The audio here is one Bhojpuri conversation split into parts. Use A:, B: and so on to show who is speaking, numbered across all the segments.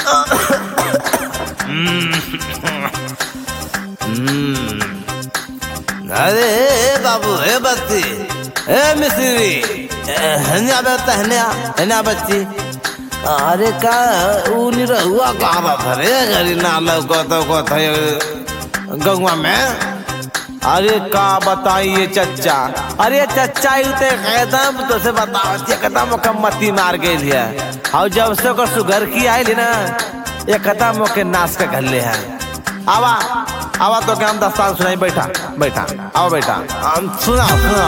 A: अरे बाबू हे बच्ची हे मिस्री हन्या बेटा हन्या हन्या बच्ची अरे का ऊनी रहुआ कहाँ बात रे घरी ना लौको तो को थे गंगवा में अरे का बताइए चच्चा अरे चच्चा यू ते कदम तो से बताओ ये कदम मती मार गई है और जब से ओकर सुगर की आई ना ये कदम के नाश के घल्ले है आवा आवा तो क्या हम दस्तान सुनाई बैठा बैठा आओ बैठा हम सुना सुना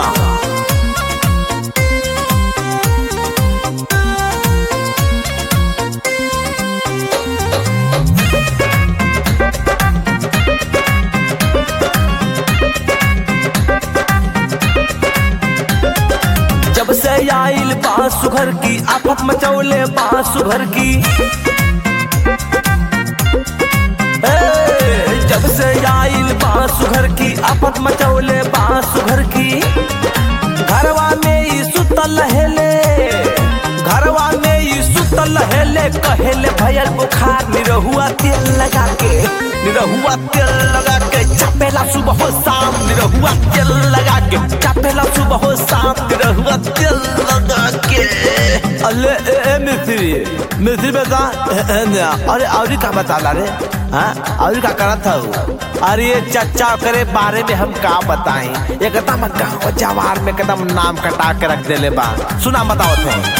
B: जब से आइल बांस सुघर की आफत मचौले बांस सुघर की ए, जब से आइल बांस सुघर की आफत मचौले बांस सुघर की घरवा में ई सुतल हेले घरवा में ई सुतल हेले कहेले भयल बुखार निरहुआ तेल लगा के निरहुआ तेल लगा के चपेला सुबह हो शाम निरहुआ तेल लगा के चपेला सुबह हो शाम निरहुआ तेल लगा के
A: अरे ए, ए, मिस्त्री मिस्त्री बेटा ए, ए, नया। अरे और का बता रे हाँ और का करत था अरे ये चच्चा करे बारे में हम का बताएं एकदम गाँव जवार में एकदम नाम कटा के रख देले बा सुना बताओ थे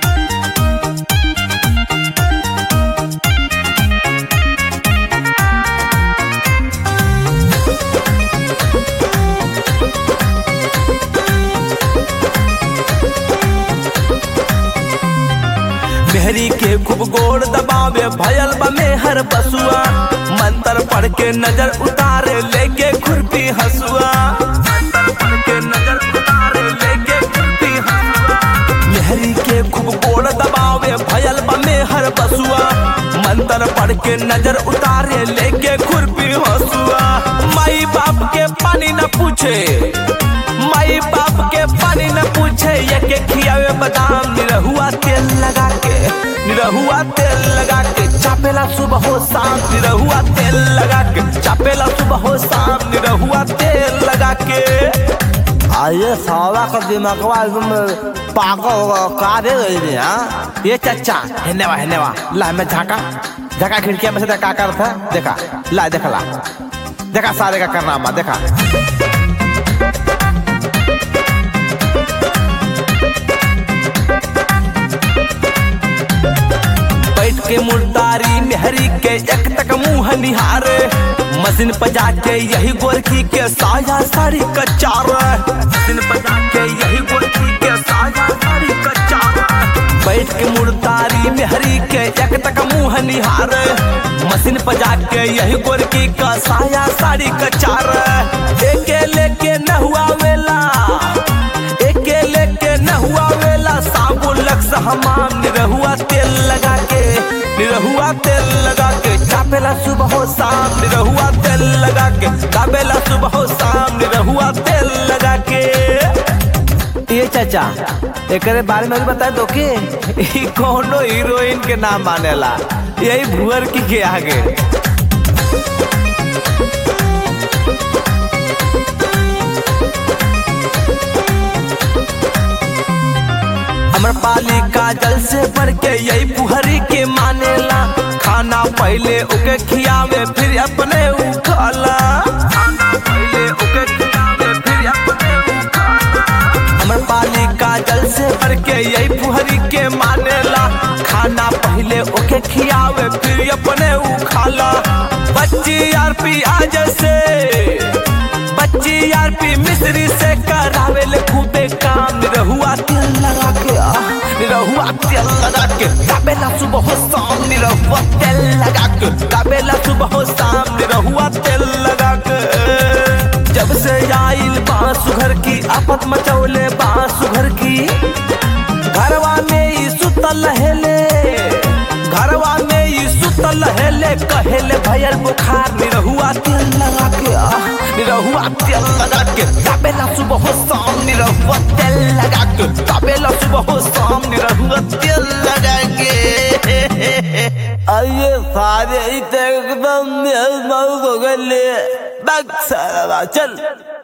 B: मेहरी के खूब गोड़ दबावे भयल बा में हर बसुआ मंत्र पढ़ के नजर उतारे लेके खुरपी हसुआ मंत्र पढ़ के नजर उतारे लेके खुरपी हसुआ मेहरी के खूब गोड़ दबावे भयल बा में हर बसुआ मंत्र पढ़ के नजर उतारे लेके खुरपी हसुआ माई बाप के पानी न पूछे माई बाप के पानी न पूछे ये के खियावे बादाम निरहुआ तेल लगा के निरहुआ तेल लगा के चापेला सुबह हो शाम निरहुआ तेल लगा के चापेला सुबह हो शाम निरहुआ तेल लगा के
A: आये साला का दिमागवा एकदम पागल होगा का रे गई हाँ ये चच्चा हिन्नेवा हिन्नेवा ला मैं झाका झाका खिड़किया में से देखा कर था देखा ला देखा ला देखा सारे का करनामा देखा
B: बैठ के मुर्दारी मेहरी के एक तक मुंह निहारे मशीन पर जाके यही गोरखी के साया साड़ी कचार मशीन पर जाके यही गोरखी के साया साड़ी कचार बैठ के मुर्दारी मेहरी के एक तक मुंह निहारे मशीन पर जाके यही गोरखी का साया साड़ी कचार एके लेके न हुआ वेला एके लेके न हुआ वेला साबुन लक्स हमाम निरहुआ तेल लगा के निरहुआ तेल लगा के चापेला सुबह हो शाम निरहुआ तेल लगा के चापेला सुबह हो शाम निरहुआ तेल लगा के
A: ये चाचा एकरे बारे में भी बता दो कि ई कोनो हीरोइन के नाम मानेला यही भुअर की के आगे
B: हमर पाली काजल से बढ़ के यही पुहरी के मानेला खाना पहले ओके खियावे फिर अपने उखाला खाना पहले ओके खियावे फिर अपने उखाला हमर पाली काजल से बढ़ के यही पुहरी के मानेला खाना पहले ओके खियावे फिर अपने उखाला बच्ची यार पियाज से बच्ची यार पी मिश्री से करावे ले खूबे काम निरहुआ तेल लगा के आ, निरहुआ तेल लगा के काबेला सुबह हो शाम निरहुआ तेल लगा के काबेला सुबह हो शाम निरहुआ तेल लगा के जब से आइल बांस सुघर की आफत मचौले बांस सुघर की घरवा में ई सुतल हेले घरवा में ई सुतल हेले कहेले भयल बुखार निरहुआ तेल लगा के आ निरहुआ तेल लगा के काबेला सुबह हो शाम निरहुआ तेल लगा के काबेला सुबह हो शाम निरहुआ तेल लगा के
A: अरे सारे ही तो एकदम मेहमान हो गए बक सारा चल